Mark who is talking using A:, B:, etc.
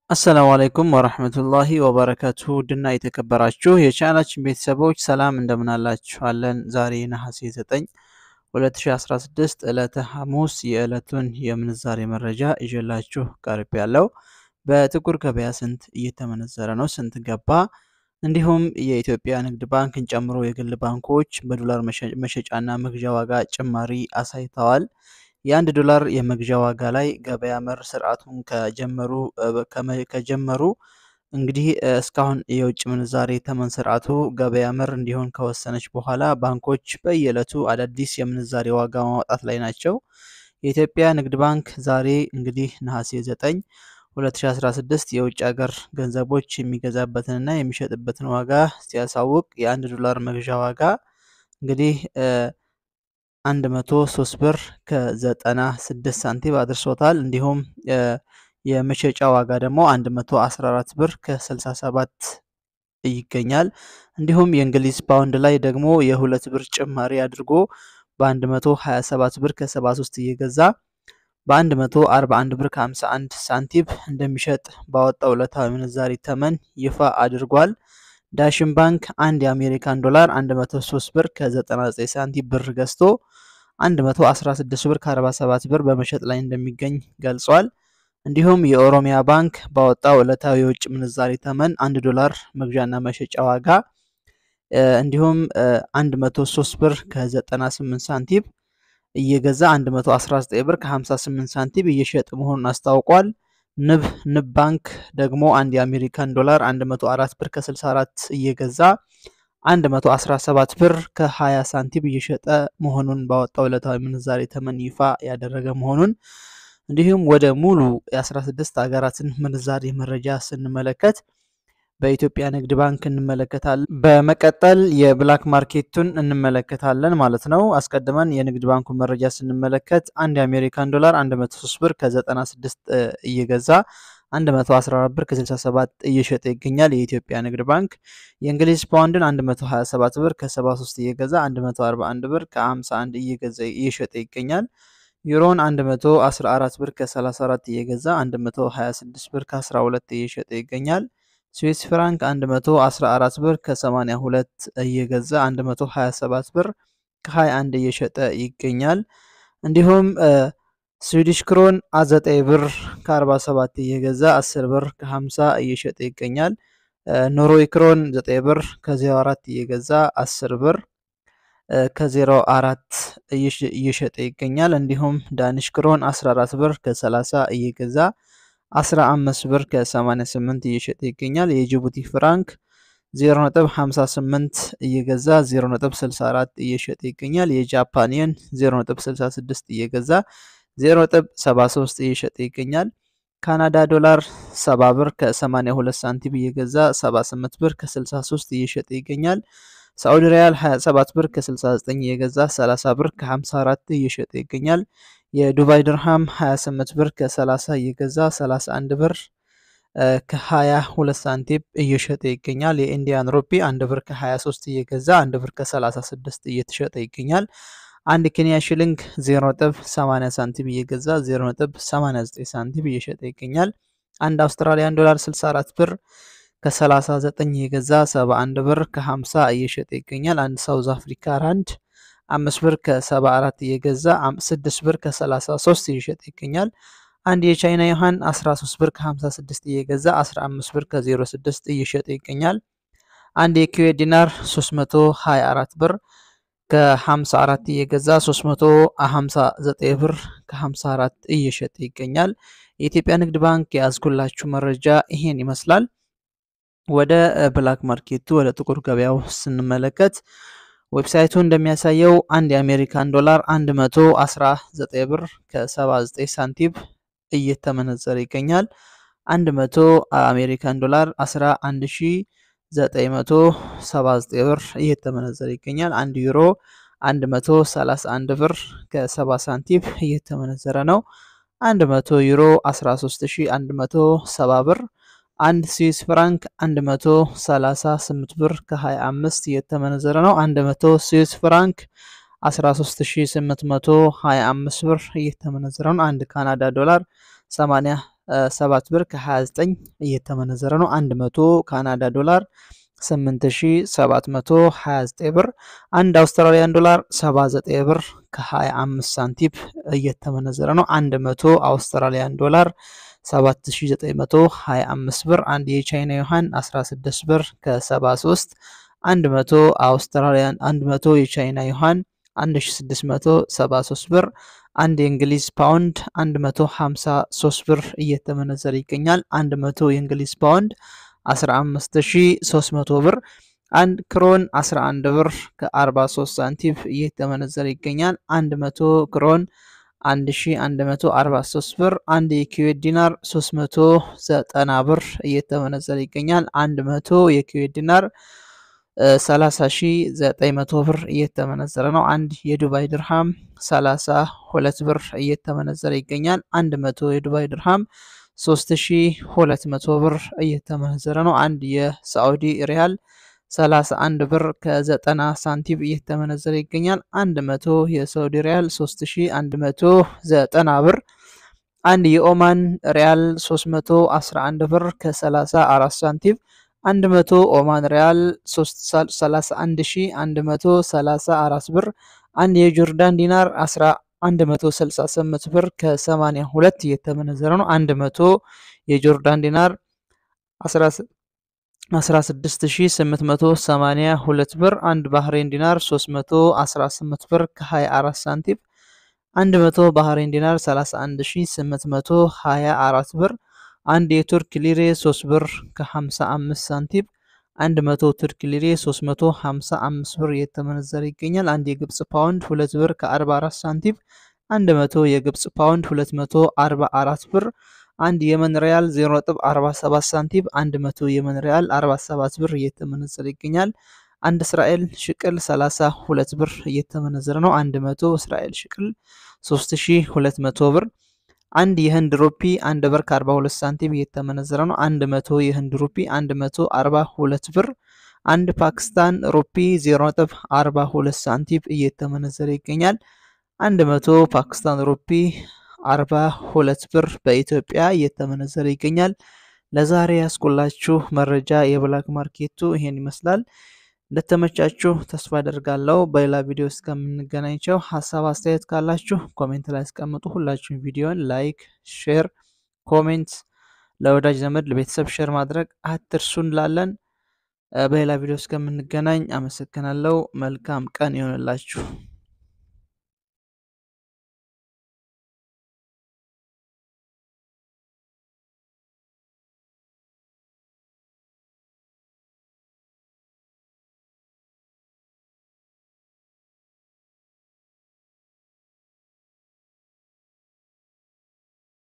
A: አሰላሙ አለይኩም ወረህመቱላሂ ወበረካቱ ውድና የተከበራችሁ የቻናላችን ቤተሰቦች ሰላም እንደምናላችኋለን። ዛሬ ነሐሴ 9 2016 ዕለተ ሐሙስ የዕለቱን የምንዛሬ መረጃ ይዤላችሁ ቀርብ ያለው በጥቁር ገበያ ስንት እየተመነዘረ ነው፣ ስንት ገባ፣ እንዲሁም የኢትዮጵያ ንግድ ባንክን ጨምሮ የግል ባንኮች በዶላር መሸጫና መግዣ ዋጋ ጭማሪ አሳይተዋል። የአንድ ዶላር የመግዣ ዋጋ ላይ ገበያ መር ስርዓቱን ከጀመሩ ከጀመሩ እንግዲህ እስካሁን የውጭ ምንዛሬ ተመን ስርዓቱ ገበያ መር እንዲሆን ከወሰነች በኋላ ባንኮች በየዕለቱ አዳዲስ የምንዛሬ ዋጋ ማውጣት ላይ ናቸው። የኢትዮጵያ ንግድ ባንክ ዛሬ እንግዲህ ነሐሴ 9 2016 የውጭ ሀገር ገንዘቦች የሚገዛበትንና የሚሸጥበትን ዋጋ ሲያሳውቅ የአንድ ዶላር መግዣ ዋጋ እንግዲህ 103 ብር ከ96 ሳንቲም አድርሶታል። እንዲሁም የመሸጫ ዋጋ ደግሞ 114 ብር ከ67 ይገኛል። እንዲሁም የእንግሊዝ ፓውንድ ላይ ደግሞ የሁለት ብር ጭማሪ አድርጎ በ127 ብር ከ73 እየገዛ በ141 ብር ከ51 ሳንቲም እንደሚሸጥ ባወጣው ዕለታዊ ምንዛሪ ተመን ይፋ አድርጓል። ዳሽን ባንክ አንድ የአሜሪካን ዶላር 103 ብር ከ99 ሳንቲም ብር ገዝቶ 116 ብር ከ47 ብር በመሸጥ ላይ እንደሚገኝ ገልጿል። እንዲሁም የኦሮሚያ ባንክ ባወጣው ዕለታዊ የውጭ ምንዛሪ ተመን 1 ዶላር መግዣና መሸጫ ዋጋ እንዲሁም 103 ብር ከ98 ሳንቲም እየገዛ 119 ብር ከ58 ሳንቲም እየሸጠ መሆኑን አስታውቋል። ንብ ንብ ባንክ ደግሞ አንድ የአሜሪካን ዶላር 104 ብር ከ64 እየገዛ 117 ብር ከ20 ሳንቲም እየሸጠ መሆኑን ባወጣው ዕለታዊ ምንዛሬ ተመን ይፋ ያደረገ መሆኑን እንዲሁም ወደ ሙሉ የ16 ሀገራትን ምንዛሬ መረጃ ስንመለከት በኢትዮጵያ ንግድ ባንክ እንመለከታለን። በመቀጠል የብላክ ማርኬቱን እንመለከታለን ማለት ነው። አስቀድመን የንግድ ባንኩን መረጃ ስንመለከት አንድ የአሜሪካን ዶላር 103 ብር ከ96 እየገዛ 114 ብር ከ67 እየሸጠ ይገኛል። የኢትዮጵያ ንግድ ባንክ የእንግሊዝ ፓውንድን 127 ብር ከ73 እየገዛ 141 ብር ከ51 እየገዛ እየሸጠ ይገኛል። ዩሮን 114 ብር ከ34 እየገዛ 126 ብር ከ12 እየሸጠ ይገኛል። ስዊስ ፍራንክ 114 ብር ከ82 እየገዛ 127 ብር ከ21 እየሸጠ ይገኛል። እንዲሁም ስዊዲሽ ክሮን 9 ብር ከ47 እየገዛ 10 ብር ከ50 እየሸጠ ይገኛል። ኖርዌይ ክሮን 9 ብር ከ04 እየገዛ 10 ብር ከ04 እየሸጠ ይገኛል። እንዲሁም ዳኒሽ ክሮን 14 ብር ከ30 እየገዛ 15 ብር ከ88 እየሸጠ ይገኛል። የጅቡቲ ፍራንክ 0.58 እየገዛ 0.64 እየሸጠ ይገኛል። የጃፓን የን 0.66 እየገዛ 0.73 እየሸጠ ይገኛል። ካናዳ ዶላር 70 ብር ከ82 ሳንቲም እየገዛ 78 ብር ከ63 እየሸጠ ይገኛል። ሳዑዲ ሪያል 27 ብር ከ69 እየገዛ 30 ብር ከ54 እየሸጠ ይገኛል። የዱባይ ድርሃም 28 ብር ከ30 እየገዛ 31 ብር ከ22 ሳንቲም እየሸጠ ይገኛል። የኢንዲያን ሩፒ 1 ብር ከ23 እየገዛ 1 ብር ከ36 እየተሸጠ ይገኛል። አንድ ኬንያ ሽልንግ 0.80 ሳንቲም እየገዛ 0.89 ሳንቲም እየሸጠ ይገኛል። አንድ አውስትራሊያን ዶላር 64 ብር ከ39 እየገዛ 71 ብር ከ50 እየሸጠ ይገኛል። አንድ ሳውዝ አፍሪካ ራንድ 5 ብር ከ74 እየገዛ 6 ብር ከ33 እየሸጠ ይገኛል። አንድ የቻይና ዮሐን 13 ብር ከ56 እየገዛ 15 ብር ከ06 እየሸጠ ይገኛል። አንድ የኩዌት ዲናር 324 ብር ከ54 እየገዛ 359 ብር ከ54 እየሸጠ ይገኛል። የኢትዮጵያ ንግድ ባንክ የያዝኩላችሁ መረጃ ይሄን ይመስላል። ወደ ብላክ ማርኬቱ ወደ ጥቁር ገበያው ስንመለከት ዌብሳይቱ እንደሚያሳየው አንድ የአሜሪካን ዶላር 119 ብር ከ79 ሳንቲም እየተመነዘረ ይገኛል። 100 አሜሪካን ዶላር 11979 ብር እየተመነዘረ ይገኛል። አንድ ዩሮ 131 ብር ከ70 ሳንቲም እየተመነዘረ ነው። 100 ዩሮ 13170 ብር አንድ ስዊስ ፍራንክ 138 ብር ከ25 እየተመነዘረ ነው። 100 ስዊስ ፍራንክ 13825 ብር እየተመነዘረ ነው። አንድ ካናዳ ዶላር 80 ሰባት ብር ከ29 እየተመነዘረ ነው። 100 ካናዳ ዶላር 8729 ብር። አንድ አውስትራሊያን ዶላር 79 ብር ከ25 ሳንቲም እየተመነዘረ ነው። 100 አውስትራሊያን ዶላር 7925 ብር። አንድ የቻይና ዩሃን 16 ብር ከ73 100 አውስትራሊያን 100 የቻይና ዩሃን 1673 ብር። አንድ የእንግሊዝ ፓውንድ 153 ብር እየተመነዘረ ይገኛል። 100 የእንግሊዝ ፓውንድ 15300 ብር። አንድ ክሮን 11 ብር ከ43 ሳንቲም እየተመነዘረ ይገኛል። 100 ክሮን 1143 ብር። አንድ የኩዌት ዲናር 390 ብር እየተመነዘረ ይገኛል። 100 የኩዌት ዲናር 30900 ብር እየተመነዘረ ነው። አንድ የዱባይ ድርሃም 32 ብር እየተመነዘረ ይገኛል። 100 የዱባይ ድርሃም 3200 ብር እየተመነዘረ ነው። አንድ የሳዑዲ ሪያል 31 ብር ከ90 ሳንቲም እየተመነዘረ ይገኛል። 100 የሳዑዲ ሪያል 3190 ብር። አንድ የኦማን ሪያል 311 ብር ከ34 ሳንቲም 100 ኦማን ሪያል 31134 ብር። አንድ የጆርዳን ዲናር 168 ብር ከ82 እየተመነዘረ ነው። 100 የጆርዳን ዲናር 16882 ብር። አንድ ባህሬን ዲናር 318 ብር ከ24 ሳንቲም 100 ባህሬን ዲናር 31824 ብር። አንድ የቱርክ ሊሬ 3 ብር ከ55 ሳንቲም 100 ቱርክ ሊሬ 355 ብር እየተመነዘረ ይገኛል። አንድ የግብጽ ፓውንድ 2 ብር ከ44 ሳንቲም 100 የግብጽ ፓውንድ 244 ብር። አንድ የመን ሪያል 0.47 ሳንቲም 100 የመን ሪያል 47 ብር እየተመነዘረ ይገኛል። አንድ እስራኤል ሽቅል 32 ብር እየተመነዘረ ነው። 100 እስራኤል ሽቅል 3200 ብር። አንድ የህንድ ሩፒ 1 ብር ከ42 ሳንቲም እየተመነዘረ ነው። 100 የህንድ ሩፒ 142 ብር። አንድ ፓኪስታን ሩፒ 0.42 ሳንቲም እየተመነዘረ ይገኛል። 100 ፓኪስታን ሩፒ 42 ብር በኢትዮጵያ እየተመነዘረ ይገኛል። ለዛሬ ያስቆላችሁ መረጃ የብላክ ማርኬቱ ይሄን ይመስላል። እንደተመቻችሁ ተስፋ አደርጋለሁ። በሌላ ቪዲዮ እስከምንገናኝቸው ሀሳብ አስተያየት ካላችሁ ኮሜንት ላይ አስቀምጡ። ሁላችሁም ቪዲዮን ላይክ፣ ሼር፣ ኮሜንት ለወዳጅ ዘመድ ለቤተሰብ ሼር ማድረግ አትርሱ እንላለን። በሌላ ቪዲዮ እስከምንገናኝ አመሰግናለሁ። መልካም ቀን ይሆንላችሁ።